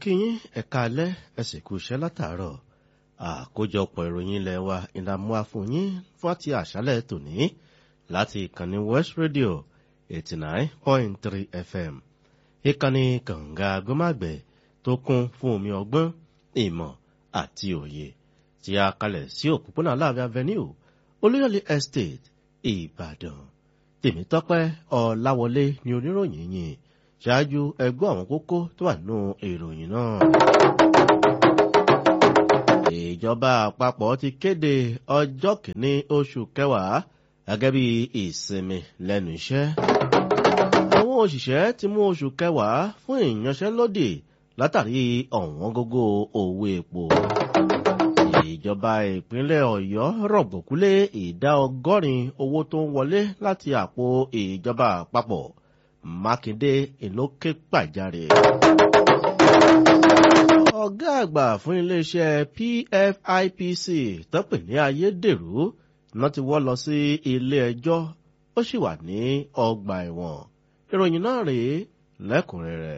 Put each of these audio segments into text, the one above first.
kíyín ẹ̀ka alẹ́ ẹ̀sìn kú iṣẹ́ látàárọ̀ àkójọpọ̀ ìròyìn ilẹ̀ wa ìlàmúwa fún yín fún àti àṣálẹ̀ tòní láti ìkànnì West Radio eighty nine point three FM ìkànnì kànga agbọ́màgbẹ̀ tó kún fún omi ọgbọ́n ìmọ̀ àti òye tí a kalẹ̀ sí òpópónà Aláàfin Avenue Olúyọ̀lé Estate Ìbàdàn Tèmítọ́pẹ́ Ọláwọlé ni oníròyìn yìí ṣáájú ẹgbọ́ àwọn kókó tó wà nínú ìròyìn náà. ìjọba àpapọ̀ ti kéde ọjọ́ kìíní oṣù kẹwàá gẹ́gẹ́ bí ìsinmi lẹ́nu iṣẹ́. àwọn òṣìṣẹ́ ti mú oṣù kẹwàá fún ìyanṣẹ́lódì látàrí ọ̀wọ́n gógó owó epo. ìjọba ìpínlẹ̀ ọ̀yọ́ rọ̀gbọ̀kúlé ìdá ọgọ́rin owó tó ń wọlé láti àpò ìjọba àpapọ̀. Mákindé ìlókè pàjáre. ọ̀gá àgbà fún iléeṣẹ́ PFIPC tọ́pẹ̀ ní ayédèrú náà ti wọ́ lọ sí ilé ẹjọ́ ó sì wà ní ọgbà ẹ̀wọ̀n ìròyìn náà rèé lẹ́kùnrẹ́rẹ́.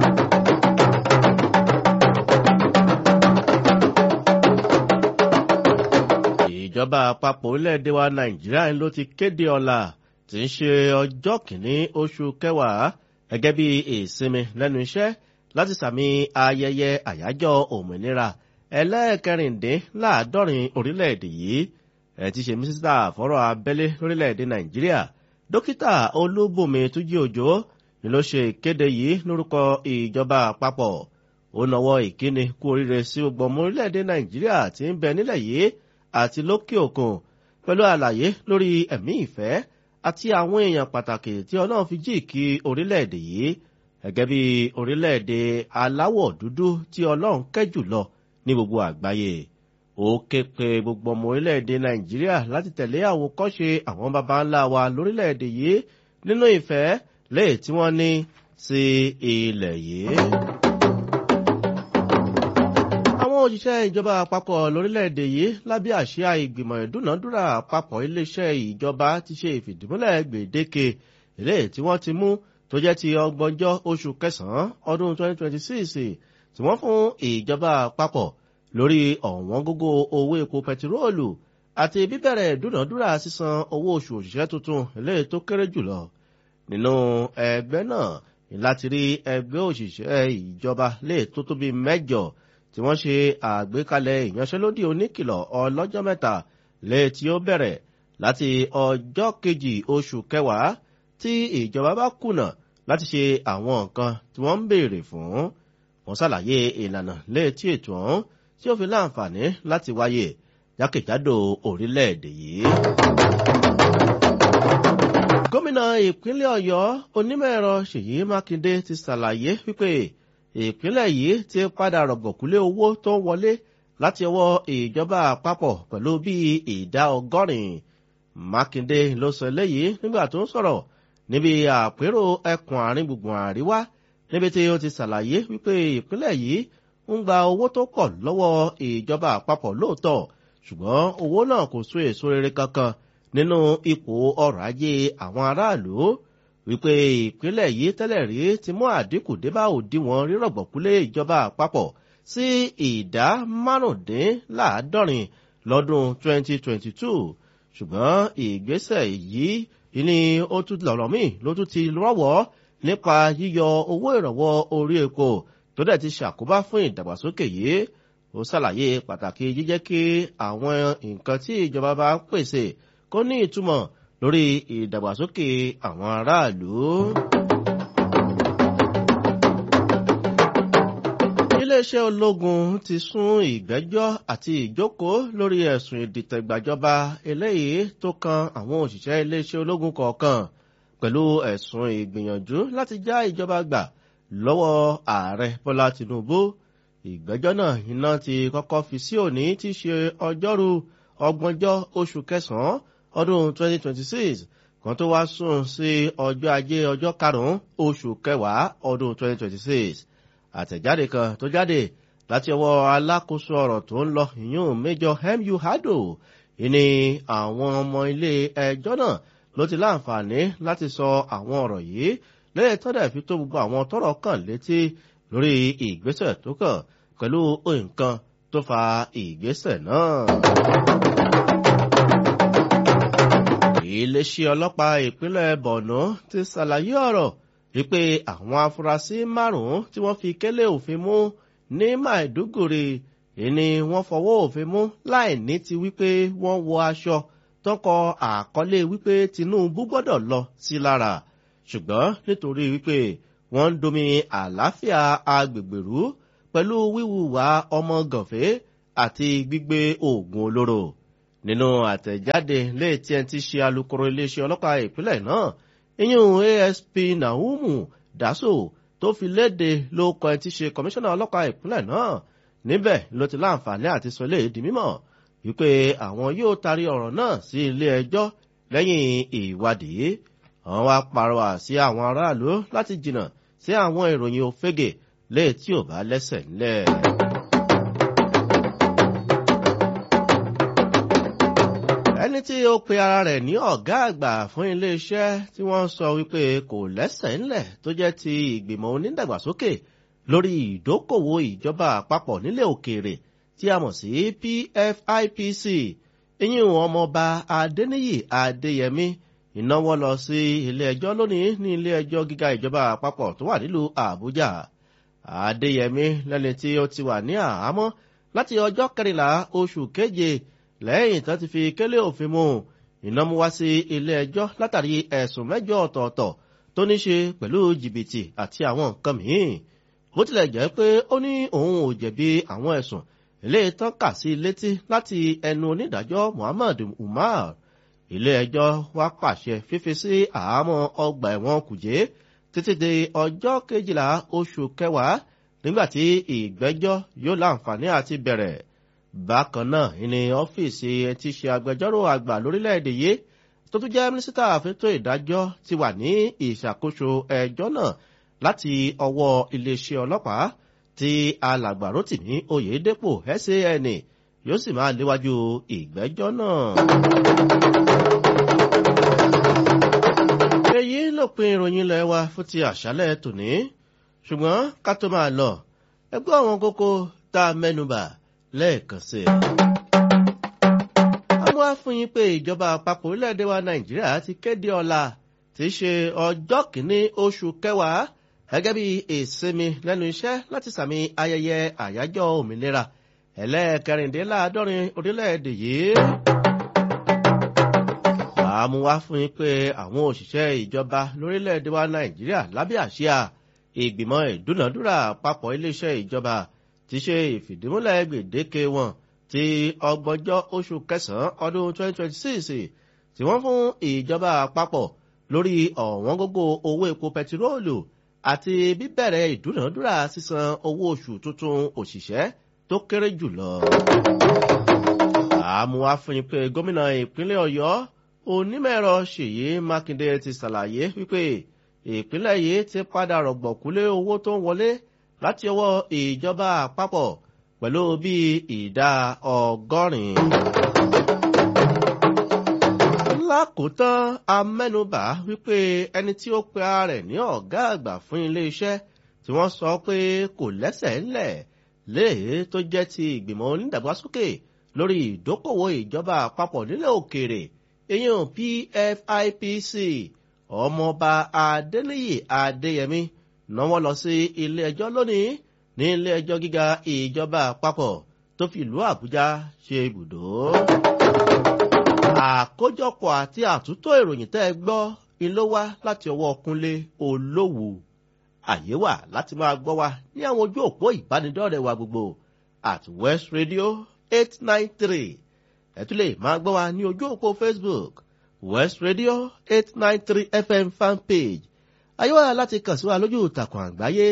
ìjọba àpapọ̀ orílẹ̀-èdè wa Nàìjíríà ló ti kéde ọ̀la tí ń ṣe ọjọ́ kìíní oṣù kẹwàá gẹ́gẹ́ bí ìsinmi lẹ́nu iṣẹ́ láti sàmì ayẹyẹ àyájọ́ òmìnira ẹlẹ́ẹ̀kẹrìndínláàádọ́rin orílẹ̀-èdè yìí ẹ̀ ti ṣe mínísítà fọ́rọ̀ abẹ́lé lórílẹ̀-èdè nàìjíríà dókítà olúbùnmi túnjí òjò ni ló ṣe ìkéde yìí lórúkọ ìjọba àpapọ̀ ó nawọ́ ìkíni kú oríire sí gbogbo ọmọ orílẹ̀-èdè nàìjíríà tí ń bẹ nílẹ̀ yìí àti lókè òkun pẹ̀lú àlàyé lórí ẹ̀mí ìfẹ́ àti àwọn èèyàn pàtàkì tí ọlọ́run fi jí kí orílẹ̀-èdè yìí gẹ́gẹ́ bí orílẹ̀-èdè aláwọ̀ dúdú tí ọlọ́run kẹ́ jùlọ ní gbogbo àgbáyé ó ké pe gbogbo ọmọ orílẹ̀-èdè nàìjíríà láti tẹ̀lé àwòkọ́ṣe àwọn baba ńlá wa lórílẹ̀-èdè yìí nínú ìfẹ́ léè tí wọ́n ní sí ilẹ̀ yìí. àwọn òṣìṣẹ́ ìjọba àpapọ̀ lórílẹ̀‐èdè yìí lábẹ́ àsíá ìgbìmọ̀ ìdúnàádúrà àpapọ̀ iléeṣẹ́ ìjọba ti ṣe ìfìdímúlẹ̀ gbèdéke ilé tí wọ́n ti mú tó jẹ́ ti ọgbọ̀njọ́ oṣù kẹsàn-án ọdún 2026 tí wọ́n fún ìjọba àpapọ̀ lórí ọ̀wọ́n gógó owó epo pẹtiróòlù àti bíbẹ̀rẹ̀ ìdúnàádúrà sísan owó oṣù òṣìṣẹ́ tuntun ilé tó kéré jùlọ nínú ẹgbẹ́ náà láti rí ẹgbẹ́ òṣìṣẹ́ ìjọba lè tó tóbi mẹ́jọ tí wọ́n ṣe àgbékalẹ̀ ìyanṣẹ́lódì oníkìlọ̀ ọlọ́jọ́ mẹ́ta lé tí ó bẹ̀rẹ̀ láti ọjọ́ kejì oṣù kẹwàá tí ìjọba bá kùnà láti ṣe àwọn nǹkan tí wọ́n ń béèrè fún wọ́n ṣàlàyé ìlànà lé tí ètò ọ̀hún tí ó fi láǹfààní láti wáyé jákèjádò orílẹ̀-èdè yìí. gómìnà ìpínlẹ̀ ọ̀yọ́ onímọ̀-ẹ̀rọ ṣèyí mákindé ti ṣàlàyé wípé ìpínlẹ̀ yìí ti padà rọ̀gbọ̀kúlé owó tó ń wọlé láti ọwọ́ ìjọba àpapọ̀ pẹ̀lú bíi ìdá ọgọ́rin. Mákindé ló sọ eléyìí nígbà tó ń sọ̀rọ̀ níbi àpérò ẹkùn àárín gbùngbùn àríwá níbi tí ó ti ṣàlàyé wípé ìpínlẹ̀ yìí ń gba owó tó pọ̀ lọ́wọ́ ìjọba àpapọ̀ lóòótọ́ ṣùgbọ́n owó náà kò so èso rere kankan nínú ipò ọrọ̀ ajé àwọn aráàlú wípé ìpínlẹ̀ yìí tẹ́lẹ̀ rí ti mú àdínkù débá òdiwọ̀n rírọ̀gbọ̀kúlé ìjọba àpapọ̀ sí ìdá márùndínláàádọ́rin lọ́dún 2022 ṣùgbọ́n ìgbésẹ̀ yìí ni ó tún lọ̀rọ̀ míì ló tún ti rọ́wọ́ nípa yíyọ owó ìrànwọ́ orí epo tó dẹ̀ ti ṣàkóbá fún ìdàgbàsókè yìí ó ṣàlàyé pàtàkì jíjẹ́ kí àwọn nǹkan tí ìjọba bá ń pèsè kó ní ìtumọ̀ lórí ìdàgbàsókè àwọn aráàlú. iléeṣẹ́ ológun ti sún ìgbẹ́jọ́ àti ìjókòó lórí ẹ̀sùn ìdìtẹ̀gbàjọba eléyìí tó kan àwọn òṣìṣẹ́ iléeṣẹ́ ológun kọ̀ọ̀kan pẹ̀lú ẹ̀sùn ìgbìyànjú láti já ìjọba gbà lọ́wọ́ ààrẹ bọ́lá tìǹbù ìgbẹ́jọ́ náà iná ti kọ́kọ́ fi sí òní tí í ṣe ọjọ́rú ọgbọ̀njọ́ oṣù kẹsàn-án ọdún 2026 kan tó wá sùn sí ọjọ́ ajé ọjọ́ karùn-ún oṣù kẹwàá ọdún 2026 àtẹ̀jáde kan tó jáde láti ọwọ́ alákòóso ọ̀rọ̀ tó ń lọ ìyún méjọ mu hado ìní àwọn ọmọ ilé ẹjọ́ náà ló ti láǹfààní láti sọ àwọn ọ̀rọ̀ yìí lẹ́yìn tó dẹ̀ fi tó gbogbo àwọn tọ́rọ̀ kàn létí lórí ìgbésẹ̀ tó kàn pẹ̀lú nǹkan tó fa ìgbésẹ̀ náà. iléeṣẹ́ ọlọ́pàá ìpínlẹ̀ borno ti ṣàlàyé ọ̀rọ̀ wípé àwọn afurasí márùn-ún tí wọ́n fi kélé òfin mú ní maiduguri ìní wọ́n fọwọ́ òfin mú láì ní ti wípé wọ́n wọ aṣọ tọkọ àkọlé wípé tinubu gbọ́dọ̀ lọ sí lára ṣùgbọ́n nítorí wípé wọ́n ń domi àlàáfíà agbègbè rú pẹ̀lú wíwùwà ọmọ gànfẹ́ àti gbígbé oògùn olóró nínú àtẹ̀jáde léètí ẹni tí ṣe alukoro iléeṣẹ́ ọlọ́pàá ìpínlẹ̀ náà iyún asp nahumu daso tó fi léde ló kọ ẹni tí ṣe kọmíṣánná ọlọ́pàá ìpínlẹ̀ náà níbẹ̀ ló ti láǹfààní àti sọ lè di mímọ̀ wípé àwọn yóò tarí ọ̀rọ̀ náà sí ilé ẹjọ́ lẹ́yìn ìwádìí àwọn wá parọ́wà sí àwọn aráàlú láti jìnnà sí àwọn ìròyìn òfégè léè tí ò bá lẹ́sẹ̀ ńlẹ̀. ẹni tí ó pe ara rẹ̀ ní ọ̀gá àgbà fún iléeṣẹ́ tí wọ́n sọ wípé kò lẹ́sẹ̀ ńlẹ̀ tó jẹ́ ti ìgbìmọ̀ onídàgbàsókè lórí ìdókòwò ìjọba àpapọ̀ nílẹ̀ òkèèrè tí a mọ̀ sí pfipc ìyún ọmọọba adẹniyì adéyẹmí ìnáwó lọ sí ilé ẹjọ́ lónìí ní ilé ẹjọ́ gíga ìjọba àpapọ̀ tó wà nílùú àbújá adéyẹmí lẹ́ni tí ó ti wà ní àhámọ́ láti ọjọ́ kẹrìnlá oṣù keje lẹ́yìn tó ti fi kélé òfin mu ìnáwó wá sí ilé ẹjọ́ látàrí ẹ̀sùn mẹ́jọ ọ̀tọ̀ọ̀tọ̀ tó ní ṣe pẹ̀lú jìbìtì àti àwọn nǹkan mìíràn bó tilẹ̀ jẹ́ pé ó ní òun ò jẹ̀bi àwọn ẹ̀sùn ilé tán kà sí létí láti ẹnu onídàájọ́ muhammad umar ilé ẹjọ́ wá pàṣẹ fífi sí àhámọ́ ọgbà ẹ̀wọ̀n kùjé títí di ọjọ́ kejìlá oṣù kẹwàá nígbàtí ìgbẹ́jọ́ yóò láǹfààní àti bẹ̀rẹ̀ bákan náà ní ọ́fíìsì ti ṣe agbẹjọ́rò àgbà lórílẹ̀‐èdè yìí tó tún jẹ́ mínísítà fẹ́tọ̀ ìdájọ́ ti wà ní ìṣàkóso ẹjọ́ náà láti ọwọ́ iléeṣẹ́ ọlọ́pàá tí alàgbà rotimi oyèdèpò san yóò sì máa léwájú ìgbẹ́jọ́ náà. èyí lópin ìròyìn ilẹ̀ wa fún ti àṣálẹ̀ tòní ṣùgbọ́n ká tó máa lọ ẹgbẹ́ àwọn kókó tá a mẹ́nubà lẹ́ẹ̀kan sí i. a mú wá fún yín pé ìjọba àpapọ̀ orílẹ̀-èdè wa nàìjíríà ti kéde ọ̀la tí í ṣe ọjọ́ kìíní oṣù kẹwàá gẹ́gẹ́ bí ìsinmi lẹ́nu iṣẹ́ láti sàmì ayẹyẹ àyájọ́ òmìnira ẹlẹ́ẹ̀kẹrìndínláàádọ́rin orílẹ̀-èdè yìí. àmú wá fún yín pé àwọn òṣìṣẹ́ ìjọba lórílẹ̀-èdè wa nàìjíríà lábẹ́ àṣìá ìgbìmọ̀ ìdúnàdúrà àpapọ̀ iléeṣẹ́ ìjọba ti ṣe ìfìdímúlẹ̀ gbèdéke wọn ti ọgbọ̀njọ́ oṣù kẹsàn-án ọdún 2026 tí wọ́n fún ìjọba àpapọ̀ lórí ọ̀wọ́n gógó owó epo pẹtiróòlù àti bíbẹ̀rẹ̀ ìdúnàdúrà sísan owó oṣù tuntun òṣìṣẹ́ tó kéré jùlọ. àmúwá fún yín pé gómìnà ìpínlẹ̀ ọ̀yọ́ onímọ̀ẹ̀rọ ṣèyí mákindé ti ṣàlàyé wípé ìpínlẹ̀ yìí ti padà rọ̀gbọ̀kúlé owó tó ń wọlé láti ọwọ́ ìjọba àpapọ̀ pẹ̀lú bí ìdá ọgọ́rin. lákòótán amẹ́nubà wípé ẹni tí ó pe ara rẹ̀ ní ọ̀gá àgbà fún iléeṣẹ́ tí wọ́n sọ pé kò lẹ́sẹ̀ ńlẹ̀ léè tó jẹ́ ti ìgbìmọ̀ onídàgbàsókè lórí ìdókòwò ìjọba àpapọ̀ nílẹ̀ òkèèrè èyàn pfipc ọmọọba adéníyì adéyẹmí náwó lọ sí ilé ẹjọ́ lónìí ní ilé ẹjọ́ gíga ìjọba àpapọ̀ tó fi ìlú àbújá ṣe ibùdó. àkójọpọ̀ àti àtúntò ìròyìn tẹ́ ẹ gbọ́ ilé wá láti ọwọ́ kúnlé olówù àyè wà láti máa gbọ́ wa ní àwọn ojú òpó ìbánidọ́rẹ̀ wa gbogbo at west radio eight nine three ẹ tún lè máa gbọ́ wa ní ojú òpó facebook west radio eight nine three fm fanpage ayé wà láti kàn sí wa lójú ìtàkùn àgbáyé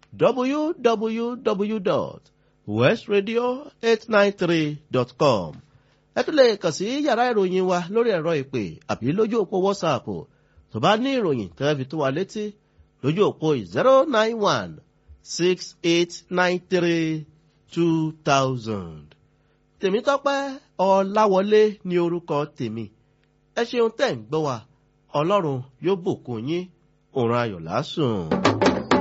www.westradio893.com ẹ tún lè kàn sí yàrá ìròyìn wa lórí ẹ̀rọ ìpè àbí lójú òpó whatsapp tó bá ní ìròyìn tẹ́lẹ̀ fi tó wa létí lójú òpó zero nine one six eight nine three two thousand. tèmítọ́pẹ́ ọ̀làwọlé ní orúkọ tèmi ẹ ṣeun tẹ́ ń gbọ́ wa ọlọ́run yóò bùkún yín òun ayọ̀ lásùn.